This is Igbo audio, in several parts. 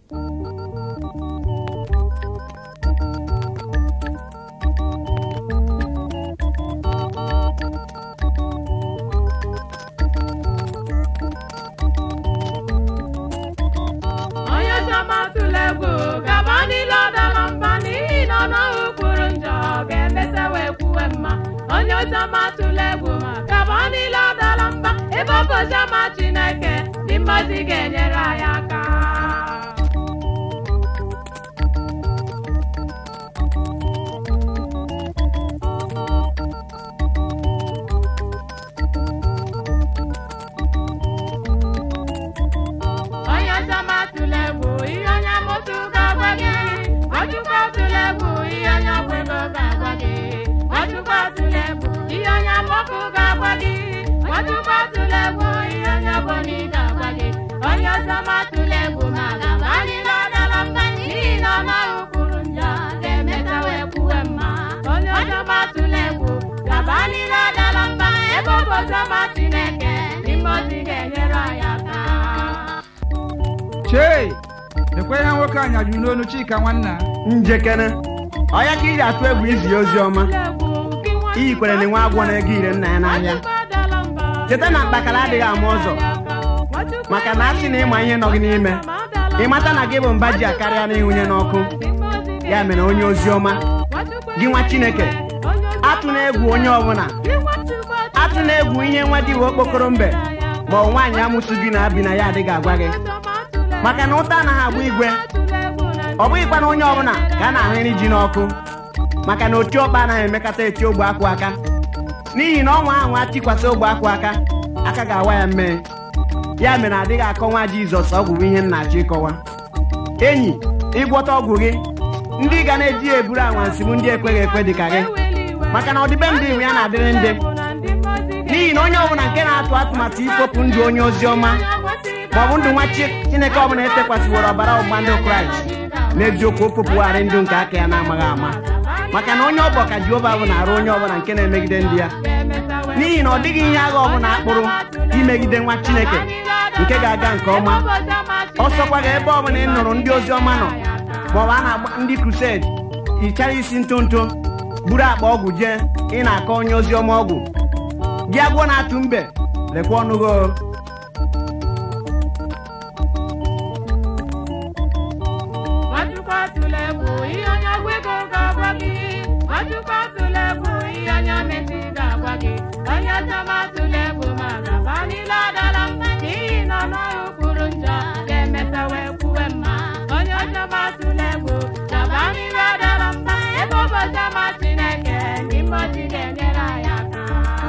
onye chọma tụla egwu gaba niile ọdala mba n'ihi na ọnụahụ kwuru njọ ga-emesa wee kwuwe mma onye chọma tụla egwu ma gaba niile ọdala mba ebe ọ bụ oziọma chineke ndị mmadụ ga-enyere anyị aka onye chọma tụla egwu ihe onye amụsụ ga-agwa gị ọchụkwa tụla egwu ihe onye ọgwụ ego ga-agwa gị ọchụkwa tụla egwu ihe onye amọkụ ga-agwa gị ọchụkwa tụla egwu ihe onye ọbọnyị ga-agwa gị onye chọma tụla egwu ma gaba niile ọdala mba n'ihi na ọnụahụ kwuru njọ ga-emeta wee kwuwe mma onye chọma tụla egwu gaba niile ọdala mba ebe ọ bụ oziọma chineke n'ime ozi ga-enyere anyị aka chei ekwe ihe nwoke anyajuru n'onu chika nwanna njekere ọya ka iji atụ egwu izi ya ozi ọma iyi kwere na nwe agwọ na-ego ire nna ya n'ahịa cheta na mkpakara adịghị ama ụzọ maka na asị na ịma ihe nọ gị n'ime ịmata na gị bụ mba ji akarịa n'ịhụnye n'ọkụ ya mere onye ozi ọma gị nwa chineke atụ na egwu onye ọbụla atụ na egwu ihe nwa dị okpokoro mbe ma ọ nwaanyị amụsụ gị na-abi na ya adịghị agwa gị maka na ụta anaghị agba igwe ọ bụghịkwa na onye ọbụla ka a na-ahụrị ji n'ọkụ maka na oti ọkpa anaghị emekata eti ogbe akwụ aka n'ihi na ọnwa ahụ atikwasị ogbe akwụ aka aka ga-awa ya mmee ya mere adịghị akọwa jizọs ọgwụ bụ ihe m na-achọ ịkọwa enyi ịgwọta ọgwụ gị ndị ga na-eji ya eburu anwansị bụ ndị ekweghị ekwe dị ka gị maka na ọdịbendị iwu ya na-adịrị ndị n'ihi na onye ọbụla nke na-atụ atụmatụ ikpopụ ndụ onye ozi ọma ma ọ bụ ndụ nwa Chi- chineke ọbụla etekwasịworo ọbara ọgbụgba ndụ kraịst n'eziokwu o popụgharị ndụ nke aka ya na-amaghị ama maka na onye ọbọ ka jehova bụ na-arụ onye ọbụla nke na-emegide ndị ya n'ihi na ọ dịghị ihe agha ọbụla akpụrụ imegide nwa chineke nke ga-aga nke ọma ọsọkwa ga ebe ọbụla ị nụrụ ndị ozi ọma nọ maọbụ a na-agba ndị krused hichara isi ntonto buru akpa ọgwụ jee ị na-akọ onye ozi ọma ọgwụ gị agwọ na-atụ mbe lekwa ọnụ gị o. Nwachukwu atụla egwu ihe onye ọgwụ ego ga-agwa gị Nwachukwu atụla egwu ihe onye omesi ga-agwa gị onye chọma atụla egwu ma gaba niile adala mba n'ihi na ọnụahụ kwuru njọ ga-emeta wee kwuwe mma onye chọma atụla egwu gaba niile adala mba ebe ụbọchị ọma Chineke n'ime ozi ga-enyere anyị aka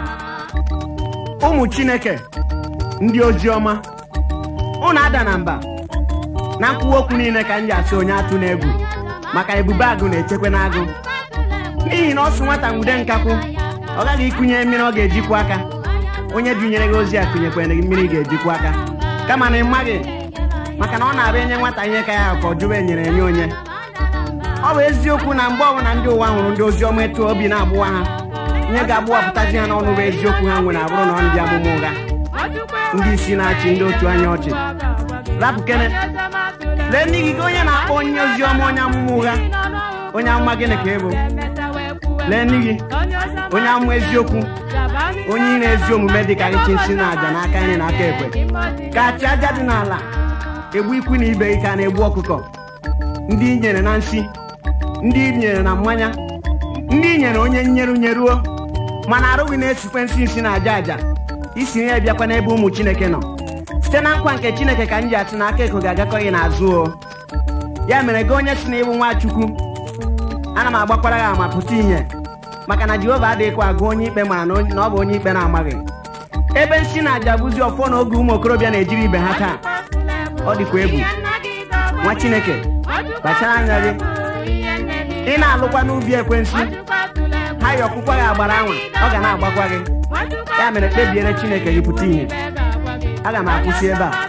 ụmụ chineke ndị ozi ọma unu ada na mba na nkwuwa okwu niile ka m ji asị onye atụ n'egwu maka ebube agụ na-echekwa n'agụ n'ihi na ọ sụ nwata nwude nkakwụ ọ gaghị ịkụnye mmiri ọ ga-ejikwa aka onye dunyere gị ozi a kụnyekwere gị mmiri ị ga-ejikwa aka kama na ị maghị maka na ọ na-abịa enye nwata ihe ka ya ka ọ jụwa enyere enye onye ọ bụ eziokwu na mgbe ọbụla ndị ụwa hụrụ ndị ozi ọma etu obi na-agbụwa ha ihe ga-agbụwapụtazi ha n'ọnụ bụ eziokwu ha nwere abụrụ na ọ ndị amụma ụgha ndị isi na-achị ndị otu anya ọchị rapụ kene lee ndị gị gị onye na-akpọ onye ozi ọma onye amụma ụgha onye amụma gịnị ka ị bụ lee ndị gị onye amụma eziokwu onye ire ezi omume dị ka ịchị nsị na aja n'aka nri na aka ekwe ka achị aja dị n'ala egbu ikwu na ibe gị ka na-egbu ọkụkọ ndị i nyere na nsị ndị i nyere na mmanya ndị i nyere onye nyeru nyeruo mana arụghị na-esikwe nsị nsị na aja aja isi ya bịakwa n'ebe ụmụ chineke nọ site na nkwa nke chineke ka m ji asị na aka eko ga-agakọ gị n'azụ o ya mere gị onye si na ịbụ nwachukwu ana m agbakwara gị ama pụta ihe maka na jehova adịghịkwa agụ onye ikpe mara na onye- na ọ bụ onye ikpe na-amaghị ebe nsị na aja bụzi ọfọ na oge ụmụ okorobịa na-ejiri ibe ha taa ọ dịkwa egwu nwa chineke kpachara anya gị ị na-alụkwa n'ubi ekwensu ha yi ọkpụkwa gị agbara anwa ọ ga na-agbakwa gị ya mere kpebiere chineke gị pụta ihe aga m akwụsị ebe a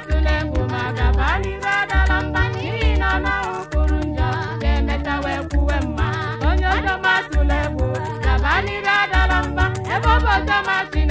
Onye ọjọọ masịla egwu, gaba n'iru adala mba, ebe ọ bụ ọjọọ masị